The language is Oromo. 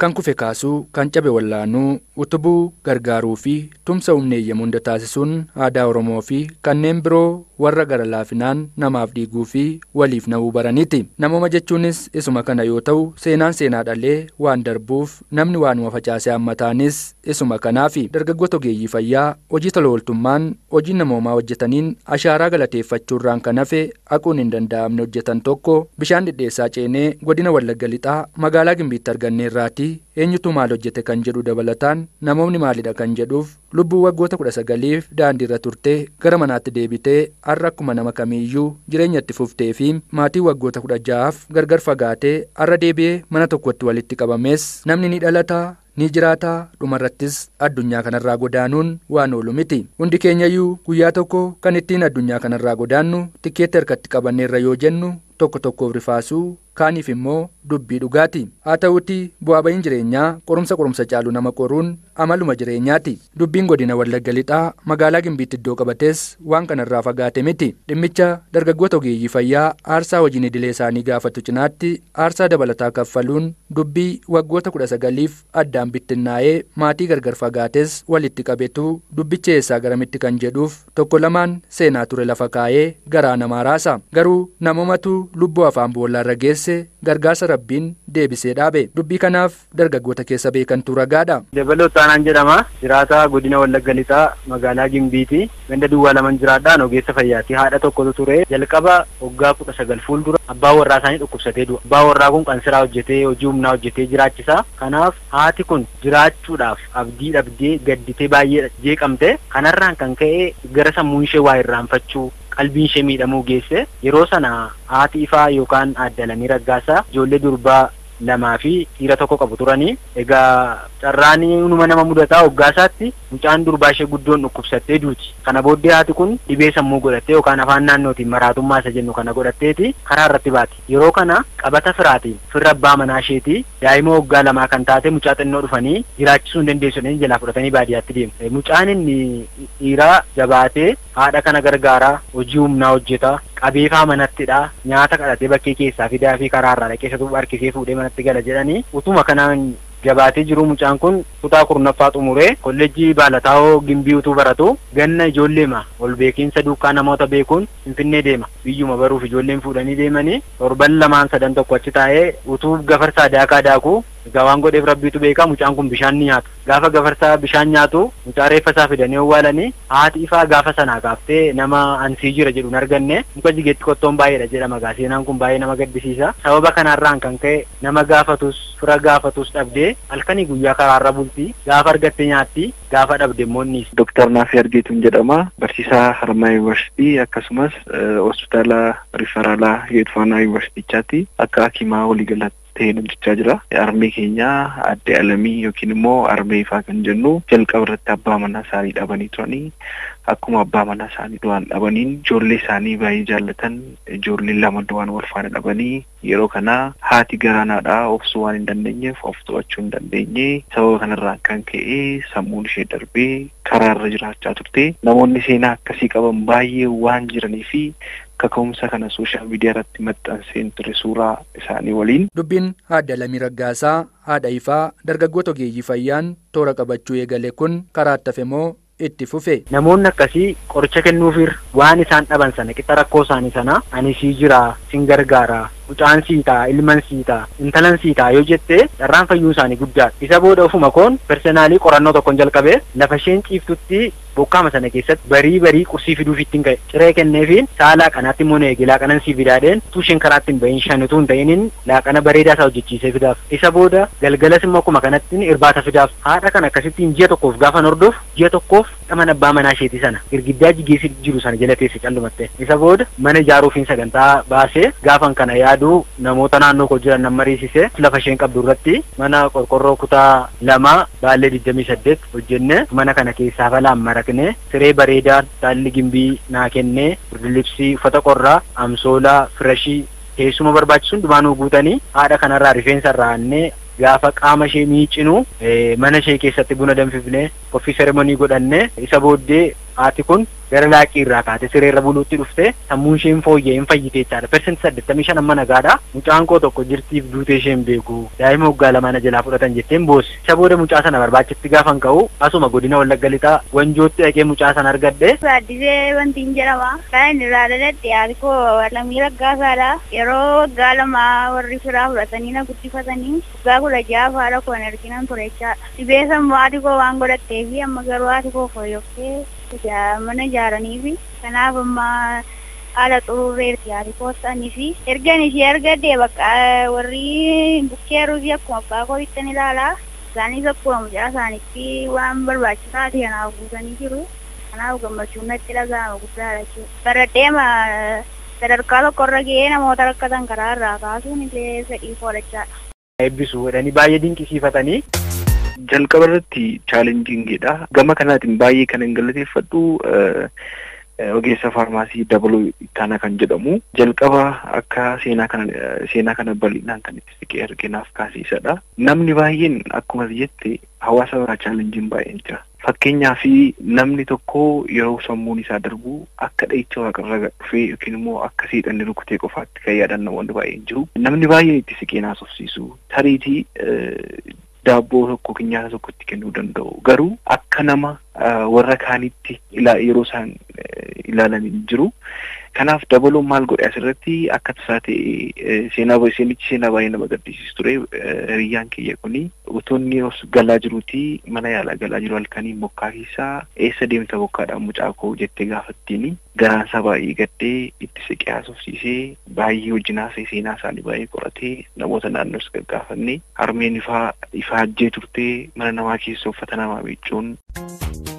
kan kufe kaasuu kan cabe wallaanuu utubuu gargaaruu fi tumsa humna eeyyamu hunda taasisuun aadaa oromoo fi kanneen biroo warra gara laafinaan namaaf dhiiguu fi waliif na'uu baraniiti namooma jechuunis isuma kana yoo ta'u seenaan seenaa dhalee waan darbuuf namni waanuma facaasee hammataanis isuma kanaafi dargaggoota ogeeyyii fayyaa hojii tola ooltummaan hojii namoomaa hojjetaniin ashaaraa galateeffachuurraan kan hafe haquun hin danda'amne hojjetan tokko bishaan dhidheessaa ceenee godina wallagga lixaa magaalaa gimbiitti arganneerraatii eenyutu maal hojjete kan jedhu dabalataan namoonni maalidha kan jedhuuf lubbuu waggoota kudha sagaliif daandii irra turtee gara manaatti deebitee har'a akkuma nama kamiiyyuu jireenya itti fuftee fi maatii waggoota kudha ja'aaf gargar fagaatee har'a deebi'ee mana tokkotti walitti qabamees namni ni dhalataa ni jiraataa dhumarrattis addunyaa kanarraa godaanuun waan oolu miti hundi keenyayyuu guyyaa tokko kan ittiin addunyaa kanarraa godaannu tikkeetti harkatti qabanneerra yoo jennu tokko tokkoof rifaasuu kaaniif immoo dubbii dhugaati haa ta'uuti bu'aa ba'iin jireenyaa qorumsa qorumsa caalu nama qoruun amaluma jireenyaati dubbiin godina wallagga lixaa magaalaa gimbiitti iddoo qabates waan kanarraa fagaate miti dhimmicha dargaggoota ogeeyyii fayyaa aarsaa hojiin idilee isaanii gaafatu cinaatti aarsaa dabalataa kaffaluun dubbii waggoota kudha sagaliif addaan bittinnaa'ee maatii gargar fagaates walitti qabetu dubbicha eessaa garamitti kan jedhuuf tokko lamaan seenaa ture lafa kaa'ee garaa namaa raasa garuu namoomatu lubbuu afaan boollarra geesse gargaarsa rabbiin deebisee dhaabe dubbii kanaaf dargaggoota keessa beekantu ragaadha. Dabaloo Taanaan jedhama jiraataa godina Wallagga Lixaa magaalaa Gimbiiti ganda duwwaa laman jiraadhaan ogeessa fayyaati haadha tokkotu ture jalqaba waggaa kudha sagal fuuldura abbaa warraa isaanii dhukkubsatee du'a abbaa warraa kun qansiraa hojjetee hojii humnaa hojjetee jiraachisa kanaaf haati kun jiraachuudhaaf abdii dhabdee gadditee baay'ee jeeqamte kanarraan kan ka'e gara sammuun ishee waa irraanfachuu qalbiin ishee miidhamuu geesse yeroo sana haati ifaa yookaan addalanii raggaasaa ijoollee durbaa lamaa fi dhiira tokko qabu turanii egaa carraanii numa nama mudataa hoggaasaatti mucaan durbaa ishee guddoon dhukkubsattee duuti kana booddee haati kun dhibee sammuu godhattee yookaan afaan naannootiin maraatummaa isa jennu kana godhatteeti karaa irratti baati yeroo kana qabata firaatiin firra abbaa manaa isheeti daa'ima waggaa lamaa kan taate mucaa xinnoo dhufanii jiraachisuu hin dandeessanii jalaa fudhatanii baadiyyaatti deemu mucaan inni dhiiraa jabaatee haadha kana gargaaraa hojii humnaa hojjeta qabeefaa manattidha nyaata kadhatee bakkee keessaa fidaa fi karaarraa dhaqeessatu harkisee fuudhee manatti gala jedhanii utuma kanaan jabaatee jiru mucaan kun kutaa kurnaffaa xumuree kolleejjii baalataawoo gimbii utuu baratu ganna ijoolleema ol beekiinsa duukaa namoota beekuun finfinnee deema biyyuma baruuf ijoolleen fuudhanii deemanii torban lamaan sadan tokko achi taa'ee utuu gafarsaa daakaa daakuu egaa waan godheef rabbiitu beekaa mucaan kun bishaan ni nyaatu gaafa gafarsaa bishaan nyaatu mucaa reeffa isaa fidanii owwaalanii haati ifaa gaafa sanaa kaaftee nama ansii jira jedhu hin arganne muka jigeetti qottoon baay'eedha jedhama gaa seenaan kun baay'ee nama gaddisiisa sababa kanarraan kan ka'e nama gaafatus fira gaafatus dhabdee halkanii guyyaa karaarra bultii gaafa argatte nyaatti gaafa dhabde immoonnis. Dooktar Naafii Argeetuun jedhama barsiisaa Harmaa Yuunivarsiitii akkasumas hospitaala riferaalaa Yeedfaanaa Yuunivarsiitichaatti akka hakimaa waliigalatti ta'ee hojjechaa jira. Armee keenya adde alamii yookiin immoo armee ifaa kan jennu jalqaba irratti abbaa manaa isaanii dhabanii turanii akkuma abbaa manaa isaanii du'aan dhabaniin ijoollee isaanii baay'ee jaallatan ijoollee lama du'aan wal faana dhabanii yeroo kana haati garaanaadhaa obsuu waan hin dandeenyeef of to'achuu hin dandeenye sababa kanarraa kan ka'e sammuun ishee darbee karaarra jiraachaa turte namoonni seenaa akkasii qaban baay'ee waan jiranii fi kaka'umsa kana sooshaal miidiyaa irratti maxxanseen ture suuraa isaanii waliin. Dubbiin haadha lamii raggaasaa haadha ifaa dargaggoota ogeeyyii fayyaan toora qabachuu eegale kun karaa ittafe moo itti fufe. Namoonni akkasii qoricha kennuufir waan isaan dhaban sana qixa rakkoo isaanii sana ani sii jira sin gargaara mucaan sii ta'a ilman sii ta'a intalan sii ta'a yoo jette carraan fayyuu isaanii guddaadha. Isa booda ofuma koon personaalii qorannoo tokkon jalqabee lafa isheen ciiftutti bokkaama sana keessatti barii barii qursii fiduuf ittiin ka'e ciree kenneefiin sa'a laaqanaatti immoo eegi laaqanan sii fidaadheen utuu isheen karaatti hin bahin shan utuu hin ta'inin laaqana bareedaa isaa hojjechiisee fidaaf isa booda galgalas immoo akkuma kanatti irbaata fidaaf haadha kan akkasittiin ji'a tokkoof gaafa hordof ji'a tokkoof dhaman abbaa manaa isheeti sana girgiddaa jigeessi jiru sana jala teesse callumatte isa booda mana ijaaruufiin sagantaa baasee gaafan kana yaaduu namoota naannoo koo jiran nan mariisise lafa isheen qabdu irratti mana qorqorroo kutaa lama baallee digdamii saddeet hojjenne mana kana keessaa falaan maraqne siree bareedaa taalli gimbii naa kennee birdilibsii uffata qorraa amsoolaa firashii teessuma barbaachisu hundumaanuu guutanii haadha kanarraa rifeensa irraa annee gaafa qaama ishee miicinu mana ishee keessatti buna danfifne qophii seremonii godhanne isa booddee haati kun gara laaqii irraa kaate sireerra buluutti dhufte sammuun isheen fooyya'ee hin fayyite jechaadha. Persenti saddeettamii shan amma nagaadha. Mucaan koo tokko jirtiif duutee isheen beeku. Daa'ima waggaa lamaan jalaa fudhatan jetteen boossi. Isa booda mucaa sana barbaachitti gaafan ka'u asuma godina wallagga lixaa wanjootti dhaqee mucaa sana argadhe. Gaaddisee wanti hin jedhama. Kan inni irraa dhaladhe yaadi koo lammii raggaasaadha. Yeroo waggaa lama warri firaa fudhatanii na guddifatanii waggaa kudha ja'a haadha koo hin arginan ture jechaadha. Dhibee sammuu haati koo waan godhattee fi amma garuu haati koo fooyyooftee mana ijaaranii fi kanaaf amma haala xuruurreerti haati koostanii fi ergan ishee argadde bakka warri bukkeeruu fi akkuma abbaa koo ittiin ilaalaa isaanis akkuma mucaa isaanitti waan barbaachisaa ta'e kanaaf guutanii jiru kanaaf gammachuun natti dhaga'ama guddaadha jechuudha. Baradheema sadarkaa tokkorra ga'ee namoota rakkatan karaa irraa kaasuun illee fedhii koodhachaadha. Eebbisuu jedhanii baay'ee dinqisiifatanii. jalqaba irratti chaalenjiingidha. Gama kanaatiin baay'ee kan hin galateeffadhu ogeessa faarmaasii dabaluu ittaana kan jedhamu jalqaba akka seenaa kana seenaa kana bal'inaan kan itti siqee arginaaf kaasiisadha. Namni baay'een akkuma jette hawaasa biraa chaalenjiin baay'een jira. Fakkeenyaa fi namni tokko yeroo sammuun isaa darbu akka dha'icha waaqarra dhufee yookiin immoo akka seexanni rukutee qofaatti kan yaadan namoonni baay'een jiru. Namni baay'een itti siqee naasofsiisu. Tariitii daabboo tokko nyaata tokkotti kennuu danda'u garuu akka nama warra kaanitti yeroo isaan ilaalan hin jiru. Kanaaf dabaloon maal godhe asirratti akka tasaa ta'e seenaa seenichi seenaa baay'ee nama gaddisiisu ture hiriyyaan kiyya kuni utuu inni os galaa jiruuti mana yaalaa galaa jiru halkanii bokkaa keessaa eessa deemta bokkaadhaan mucaa koo jettee gaafattiin garaan isaa baay'ee gaddee itti siqee haasofsiisee baay'ee wajjin haasa'e seenaa isaanii baay'ee qoratee namoota naannoos gaggaafanne harmeen ifaa ifaa ajjee turtee mana namaa keessa uffata namaa miiccuun